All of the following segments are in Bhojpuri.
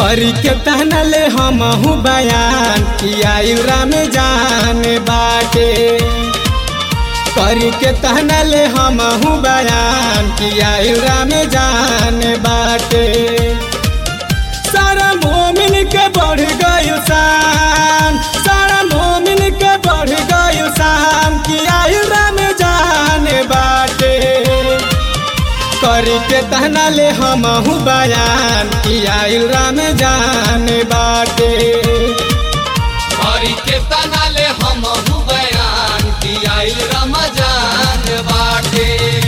करी के तहनले हमहू बयान किया राम जान बाटे करी के तहनले हमहू बयान किया राम जान बाटे सारा मोमिन के बढ़ गयो शान सारा मोमिन के बढ़ गयो शान किया राम जान बाटे करी के तहनले हमहू बयान किया राम जान बाटे हरि के तनाले हम बयान की आइल रमजान बाटे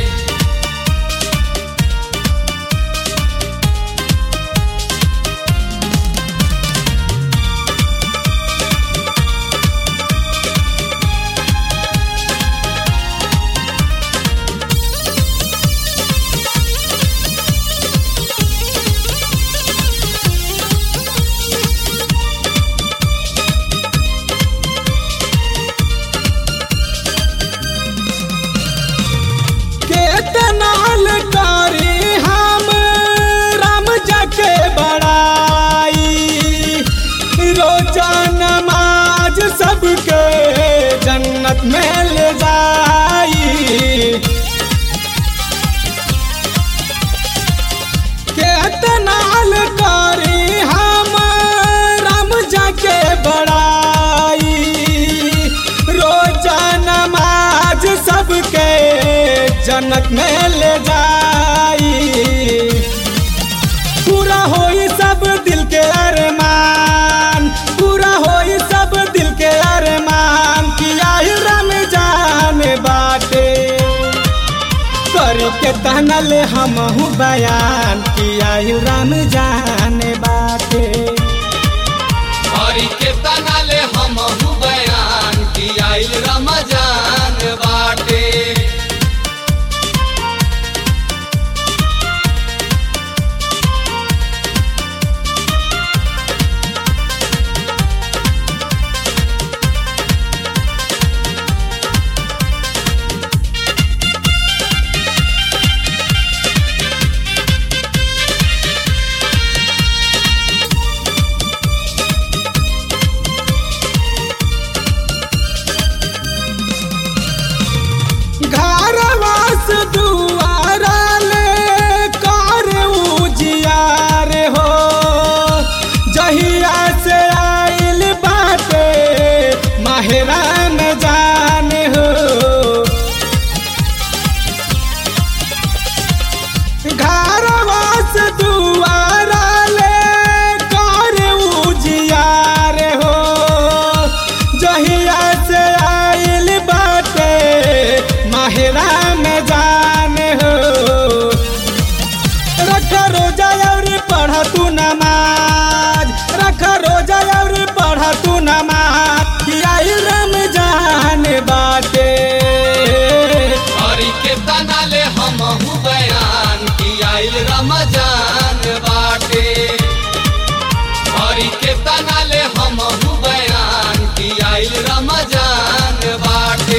केतनाल करी हम राम जाके बड़ाई रोजा नमाज सबके जन्नत में ले जाई केतनाल करी हम राम जाके बड़ाई रोजा नमाज सबके जन्नत में ले जाई पूरा होई सब दिल के अरमान पूरा होई सब दिल के अरमान किया राम जान बाटे करी के तहनले हमहू बयान किया राम जान बाटे हरि के तनाले हम बयान की आइल रमजान बाटे घरवास दुआरा ले कर उजियार हो जहिया से आइल बाटे माहरान जान हो घरवास दुआरा ले कर उजियार हो जहिया से आइल बाटे माहिरा में जान हो रख रोजा और पढ़ तू नमाज रख रोजा और पढ़ तू नमाज किया रम जान बाटे हरि के तनाले हम बयान की आइल रमजान बाटे हरि के तनाले हम बयान की आइल रमजान बाटे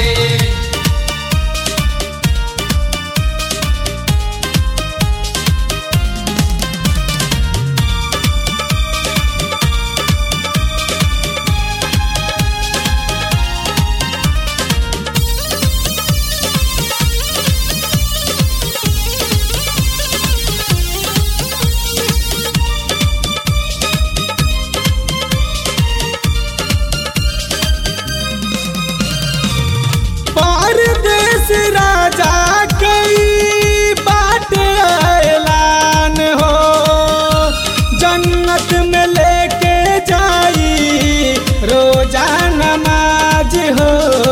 परदेश राजा कई बाट ऐलान हो जन्नत में लेके जाई रोजा नमाज हो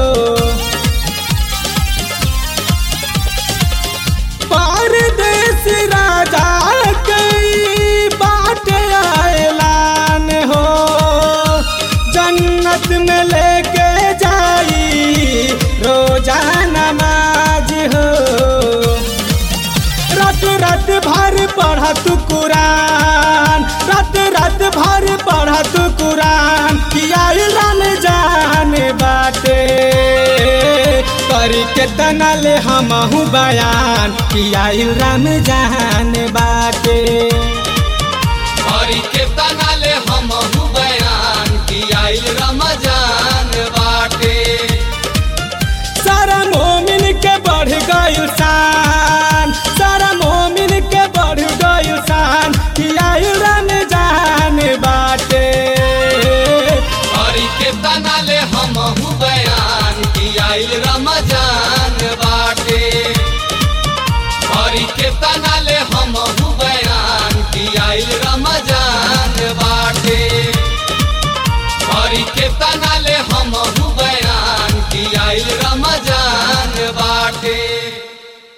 परदेश राजा कई बाट ऐलान हो जन्नत में लेके जाई रोजा नमाज हो रात रात भर पढ़ तू कुरान रात रात भर पढ़ तू कुरान किया राम जान बाटे करी के तनले हमहू बयान किया राम जान बाटे हरि के तना तनाले हम